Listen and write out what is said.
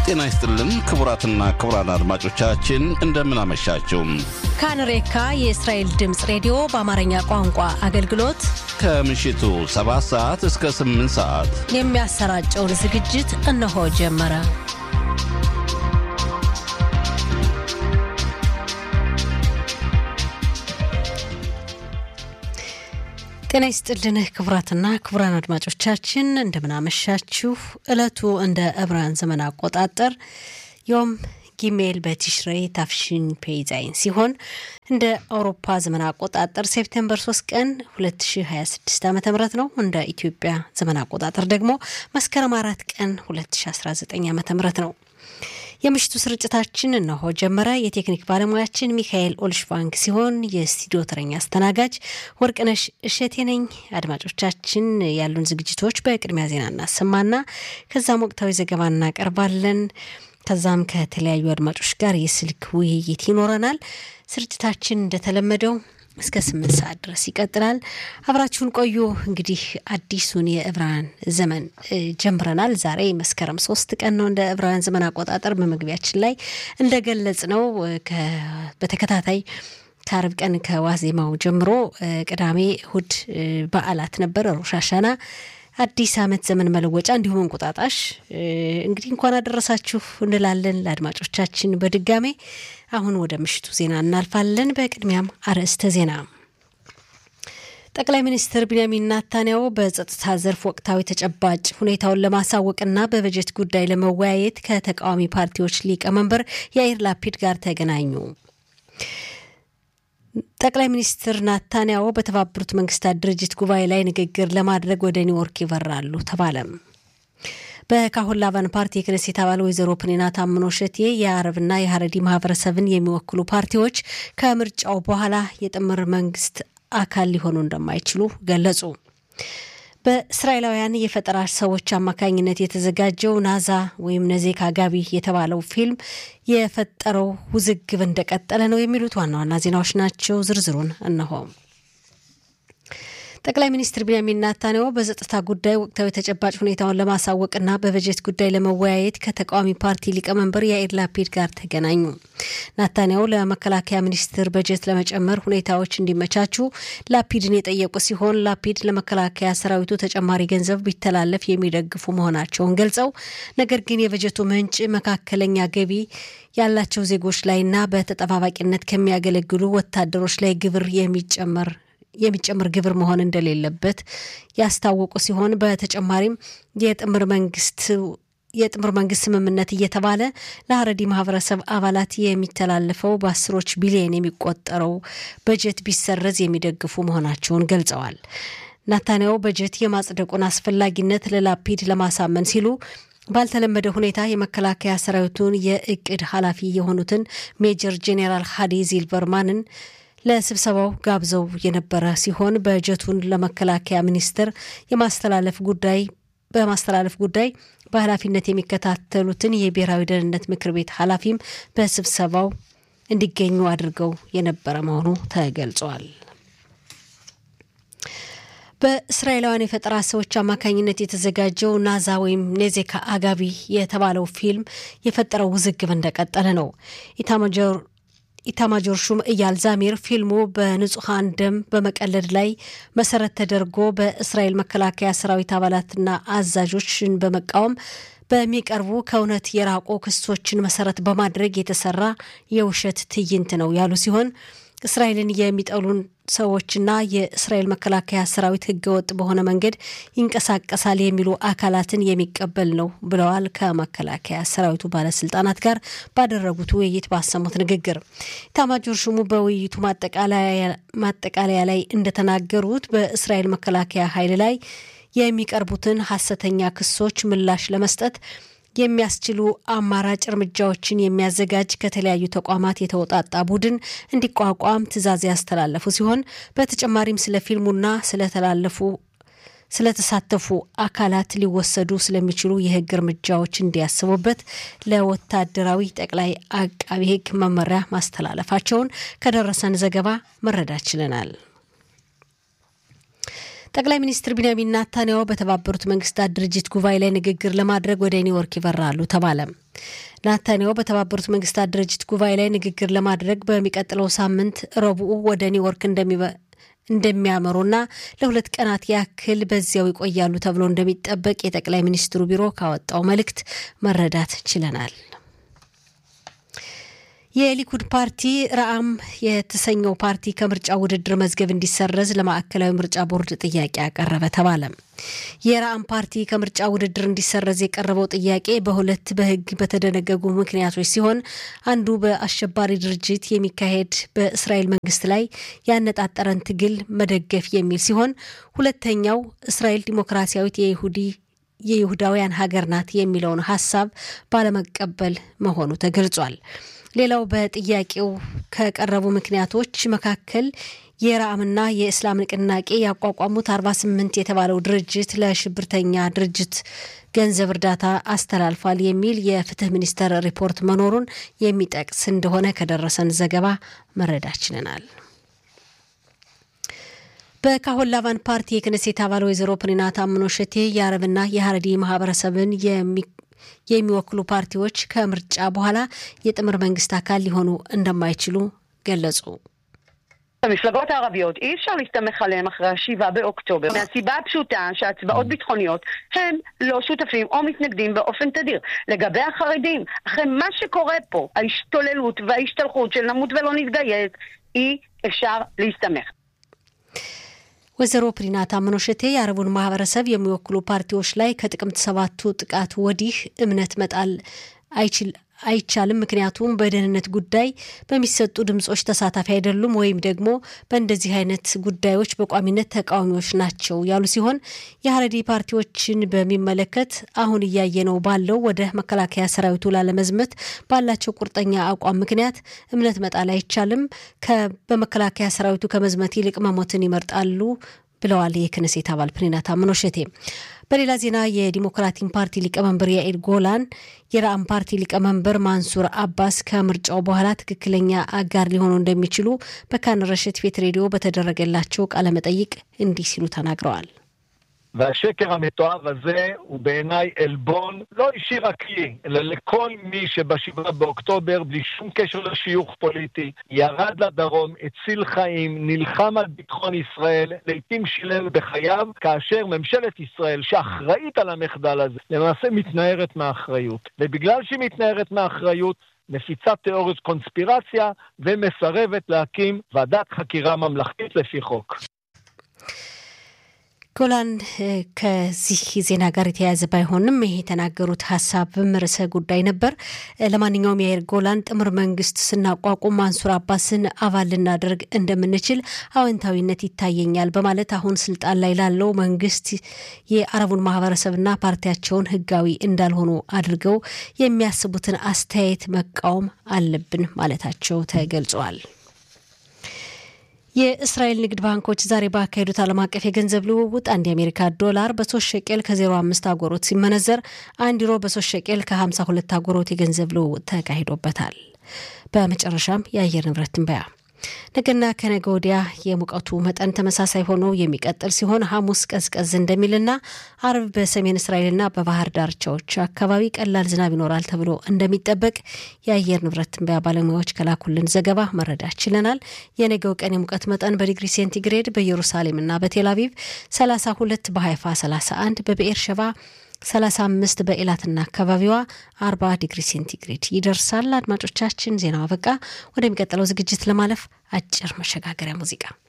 ጤና ይስጥልን ክቡራትና ክቡራን አድማጮቻችን እንደምን አመሻችሁ። ካንሬካ የእስራኤል ድምፅ ሬዲዮ በአማርኛ ቋንቋ አገልግሎት ከምሽቱ 7 ሰዓት እስከ 8 ሰዓት የሚያሰራጨውን ዝግጅት እነሆ ጀመረ። ጤና ይስጥልን ክቡራትና ክቡራን አድማጮቻችን እንደምናመሻችሁ። ዕለቱ እንደ ዕብራን ዘመን አቆጣጠር ዮም ጊሜል በቲሽሬ ታፍሽን ፔይዛይን ሲሆን እንደ አውሮፓ ዘመን አቆጣጠር ሴፕቴምበር 3 ቀን 2026 ዓ ም ነው። እንደ ኢትዮጵያ ዘመን አቆጣጠር ደግሞ መስከረም አራት ቀን 2019 ዓ ም ነው። የምሽቱ ስርጭታችን እነሆ ጀመረ። የቴክኒክ ባለሙያችን ሚካኤል ኦልሽቫንግ ሲሆን የስቱዲዮ ተረኛ አስተናጋጅ ወርቅነሽ እሸቴ ነኝ። አድማጮቻችን ያሉን ዝግጅቶች በቅድሚያ ዜና እናሰማና ከዛም ወቅታዊ ዘገባ እናቀርባለን። ከዛም ከተለያዩ አድማጮች ጋር የስልክ ውይይት ይኖረናል። ስርጭታችን እንደተለመደው እስከ ስምንት ሰዓት ድረስ ይቀጥላል። አብራችሁን ቆዩ። እንግዲህ አዲሱን የዕብራውያን ዘመን ጀምረናል። ዛሬ መስከረም ሶስት ቀን ነው እንደ ዕብራውያን ዘመን አቆጣጠር። በመግቢያችን ላይ እንደገለጽ ነው በተከታታይ ከአርብ ቀን ከዋዜማው ጀምሮ ቅዳሜ፣ እሁድ በዓላት ነበር። ሮሽ ሃሻና አዲስ ዓመት ዘመን መለወጫ እንዲሁም እንቁጣጣሽ። እንግዲህ እንኳን አደረሳችሁ እንላለን ለአድማጮቻችን በድጋሜ። አሁን ወደ ምሽቱ ዜና እናልፋለን። በቅድሚያም አርዕስተ ዜና። ጠቅላይ ሚኒስትር ቢንያሚን ናታንያሁ በጸጥታ ዘርፍ ወቅታዊ ተጨባጭ ሁኔታውን ለማሳወቅና በበጀት ጉዳይ ለመወያየት ከተቃዋሚ ፓርቲዎች ሊቀመንበር ያኢር ላፒድ ጋር ተገናኙ። ጠቅላይ ሚኒስትር ናታንያሁ በተባበሩት መንግስታት ድርጅት ጉባኤ ላይ ንግግር ለማድረግ ወደ ኒውዮርክ ይበራሉ ተባለም። በካሁን ላቫን ፓርቲ የክነሴት አባል ወይዘሮ ፕኒና ታምኖ ሸቴ የአረብና የሀረዲ ማህበረሰብን የሚወክሉ ፓርቲዎች ከምርጫው በኋላ የጥምር መንግስት አካል ሊሆኑ እንደማይችሉ ገለጹ። በእስራኤላውያን የፈጠራ ሰዎች አማካኝነት የተዘጋጀው ናዛ ወይም ነዜክ አጋቢ የተባለው ፊልም የፈጠረው ውዝግብ እንደቀጠለ ነው የሚሉት ዋና ዋና ዜናዎች ናቸው። ዝርዝሩን እነሆ። ጠቅላይ ሚኒስትር ቢንያሚን ናታንያሁ በጸጥታ ጉዳይ ወቅታዊ ተጨባጭ ሁኔታውን ለማሳወቅና በበጀት ጉዳይ ለመወያየት ከተቃዋሚ ፓርቲ ሊቀመንበር ያኢር ላፒድ ጋር ተገናኙ። ናታንያሁ ለመከላከያ ሚኒስትር በጀት ለመጨመር ሁኔታዎች እንዲመቻቹ ላፒድን የጠየቁ ሲሆን ላፒድ ለመከላከያ ሰራዊቱ ተጨማሪ ገንዘብ ቢተላለፍ የሚደግፉ መሆናቸውን ገልጸው ነገር ግን የበጀቱ ምንጭ መካከለኛ ገቢ ያላቸው ዜጎች ላይና በተጠባባቂነት ከሚያገለግሉ ወታደሮች ላይ ግብር የሚጨመር የሚጨምር ግብር መሆን እንደሌለበት ያስታወቁ ሲሆን በተጨማሪም የጥምር መንግስት የጥምር መንግስት ስምምነት እየተባለ ለሀረዲ ማህበረሰብ አባላት የሚተላለፈው በአስሮች ቢሊዮን የሚቆጠረው በጀት ቢሰረዝ የሚደግፉ መሆናቸውን ገልጸዋል። ናታንያሁ በጀት የማጽደቁን አስፈላጊነት ለላፒድ ለማሳመን ሲሉ ባልተለመደ ሁኔታ የመከላከያ ሰራዊቱን የእቅድ ኃላፊ የሆኑትን ሜጀር ጄኔራል ሃዲ ዚልበርማንን ለስብሰባው ጋብዘው የነበረ ሲሆን በጀቱን ለመከላከያ ሚኒስቴር የማስተላለፍ ጉዳይ በማስተላለፍ ጉዳይ በኃላፊነት የሚከታተሉትን የብሔራዊ ደህንነት ምክር ቤት ኃላፊም በስብሰባው እንዲገኙ አድርገው የነበረ መሆኑ ተገልጿል። በእስራኤላውያን የፈጠራ ሰዎች አማካኝነት የተዘጋጀው ናዛ ወይም ኔዜካ አጋቢ የተባለው ፊልም የፈጠረው ውዝግብ እንደቀጠለ ነው። ኢታማጆር ኢታማጆር ሹም እያል ዛሚር ፊልሙ በንጹሐን ደም በመቀለድ ላይ መሰረት ተደርጎ በእስራኤል መከላከያ ሰራዊት አባላትና አዛዦችን በመቃወም በሚቀርቡ ከእውነት የራቁ ክሶችን መሰረት በማድረግ የተሰራ የውሸት ትዕይንት ነው ያሉ ሲሆን እስራኤልን የሚጠሉን ሰዎችና የእስራኤል መከላከያ ሰራዊት ህገወጥ በሆነ መንገድ ይንቀሳቀሳል የሚሉ አካላትን የሚቀበል ነው ብለዋል። ከመከላከያ ሰራዊቱ ባለስልጣናት ጋር ባደረጉት ውይይት ባሰሙት ንግግር ኢታማጆር ሹሙ በውይይቱ ማጠቃለያ ላይ እንደተናገሩት በእስራኤል መከላከያ ኃይል ላይ የሚቀርቡትን ሐሰተኛ ክሶች ምላሽ ለመስጠት የሚያስችሉ አማራጭ እርምጃዎችን የሚያዘጋጅ ከተለያዩ ተቋማት የተውጣጣ ቡድን እንዲቋቋም ትዕዛዝ ያስተላለፉ ሲሆን በተጨማሪም ስለ ፊልሙና ስለተላለፉ ስለተሳተፉ አካላት ሊወሰዱ ስለሚችሉ የህግ እርምጃዎች እንዲያስቡበት ለወታደራዊ ጠቅላይ አቃቢ ህግ መመሪያ ማስተላለፋቸውን ከደረሰን ዘገባ መረዳት ችለናል። ጠቅላይ ሚኒስትር ቢንያሚን ናታንያሁ በተባበሩት መንግስታት ድርጅት ጉባኤ ላይ ንግግር ለማድረግ ወደ ኒውዮርክ ይበራሉ ተባለ። ናታንያሁ በተባበሩት መንግስታት ድርጅት ጉባኤ ላይ ንግግር ለማድረግ በሚቀጥለው ሳምንት ረቡዕ ወደ ኒውዮርክ እንደሚያመሩና ለሁለት ቀናት ያክል በዚያው ይቆያሉ ተብሎ እንደሚጠበቅ የጠቅላይ ሚኒስትሩ ቢሮ ካወጣው መልእክት መረዳት ችለናል። የሊኩድ ፓርቲ ረአም የተሰኘው ፓርቲ ከምርጫ ውድድር መዝገብ እንዲሰረዝ ለማዕከላዊ ምርጫ ቦርድ ጥያቄ ያቀረበ ተባለ። የረአም ፓርቲ ከምርጫ ውድድር እንዲሰረዝ የቀረበው ጥያቄ በሁለት በሕግ በተደነገጉ ምክንያቶች ሲሆን አንዱ በአሸባሪ ድርጅት የሚካሄድ በእስራኤል መንግስት ላይ ያነጣጠረን ትግል መደገፍ የሚል ሲሆን ሁለተኛው እስራኤል ዲሞክራሲያዊት የይሁዲ የይሁዳውያን ሀገር ናት የሚለውን ሀሳብ ባለመቀበል መሆኑ ተገልጿል። ሌላው በጥያቄው ከቀረቡ ምክንያቶች መካከል የራአምና የእስላም ንቅናቄ ያቋቋሙት 48 የተባለው ድርጅት ለሽብርተኛ ድርጅት ገንዘብ እርዳታ አስተላልፏል የሚል የፍትህ ሚኒስቴር ሪፖርት መኖሩን የሚጠቅስ እንደሆነ ከደረሰን ዘገባ መረዳት ችለናል። በካሆን ላቫን ፓርቲ የክነሴት አባል ወይዘሮ ፕሪና ታምኖ ሸቴ የአረብና የሀረዲ ማህበረሰብን የሚወክሉ ፓርቲዎች ከምርጫ በኋላ የጥምር መንግስት አካል ሊሆኑ እንደማይችሉ ገለጹ። המפלגות הערביות, אי אפשר להסתמך עליהם אחרי השבעה באוקטובר, מהסיבה הפשוטה שהצבעות ביטחוניות הם לא שותפים או מתנגדים באופן תדיר. לגבי החרדים, אחרי מה שקורה פה, ההשתוללות וההשתלחות של נמות ולא נתגייס, אי אפשר להסתמך. ወይዘሮ ፕሪና ታምኖ ሸቴ የአረቡን ማህበረሰብ የሚወክሉ ፓርቲዎች ላይ ከጥቅምት ሰባቱ ጥቃት ወዲህ እምነት መጣል አይችል አይቻልም። ምክንያቱም በደህንነት ጉዳይ በሚሰጡ ድምጾች ተሳታፊ አይደሉም ወይም ደግሞ በእንደዚህ አይነት ጉዳዮች በቋሚነት ተቃዋሚዎች ናቸው ያሉ ሲሆን የሀረዲ ፓርቲዎችን በሚመለከት አሁን እያየነው ባለው ወደ መከላከያ ሰራዊቱ ላለመዝመት ባላቸው ቁርጠኛ አቋም ምክንያት እምነት መጣል አይቻልም። በመከላከያ ሰራዊቱ ከመዝመት ይልቅ መሞትን ይመርጣሉ ብለዋል የክነሴት አባል ፕሪና ታምኖ ሸቴ። በሌላ ዜና የዲሞክራቲክ ፓርቲ ሊቀመንበር ያኢር ጎላን የረአም ፓርቲ ሊቀመንበር ማንሱር አባስ ከምርጫው በኋላ ትክክለኛ አጋር ሊሆኑ እንደሚችሉ በካን ረሽት ቤት ሬዲዮ በተደረገላቸው ቃለመጠይቅ እንዲህ ሲሉ ተናግረዋል። והשקר המתועב הזה הוא בעיניי עלבון לא אישי רק לי, אלא לכל מי שבשבעה באוקטובר, בלי שום קשר לשיוך פוליטי, ירד לדרום, הציל חיים, נלחם על ביטחון ישראל, לעיתים שילם בחייו, כאשר ממשלת ישראל, שאחראית על המחדל הזה, למעשה מתנערת מהאחריות. ובגלל שהיא מתנערת מהאחריות, מפיצה תיאוריות קונספירציה ומסרבת להקים ועדת חקירה ממלכתית לפי חוק. ጎላን ከዚህ ዜና ጋር የተያያዘ ባይሆንም ይሄ የተናገሩት ሀሳብም ርዕሰ ጉዳይ ነበር። ለማንኛውም የአይር ጎላን ጥምር መንግስት ስናቋቁም ማንሱር አባስን አባል ልናደርግ እንደምንችል አዎንታዊነት ይታየኛል በማለት አሁን ስልጣን ላይ ላለው መንግስት የአረቡን ማህበረሰብና ፓርቲያቸውን ህጋዊ እንዳልሆኑ አድርገው የሚያስቡትን አስተያየት መቃወም አለብን ማለታቸው ተገልጿል። የእስራኤል ንግድ ባንኮች ዛሬ ባካሄዱት ዓለም አቀፍ የገንዘብ ልውውጥ አንድ የአሜሪካ ዶላር በሶስት ሸቄል ከ05 አጎሮት ሲመነዘር አንድ ዩሮ በሶስት ሸቄል ከ52 አጎሮት የገንዘብ ልውውጥ ተካሂዶበታል። በመጨረሻም የአየር ንብረት ትንበያ ነገና ከነገ ወዲያ የሙቀቱ መጠን ተመሳሳይ ሆኖ የሚቀጥል ሲሆን ሐሙስ ቀዝቀዝ እንደሚልና አርብ በሰሜን እስራኤልና በባህር ዳርቻዎች አካባቢ ቀላል ዝናብ ይኖራል ተብሎ እንደሚጠበቅ የአየር ንብረት ትንበያ ባለሙያዎች ከላኩልን ዘገባ መረዳት ችለናል። የነገው ቀን የሙቀት መጠን በዲግሪ ሴንቲግሬድ በኢየሩሳሌምና በቴል አቪቭ 32፣ በሀይፋ 31፣ በብኤር ሸባ 35 በኤላትና አካባቢዋ 40 ዲግሪ ሴንቲግሬድ ይደርሳል። አድማጮቻችን ዜናው አበቃ። ወደሚቀጥለው ዝግጅት ለማለፍ አጭር መሸጋገሪያ ሙዚቃ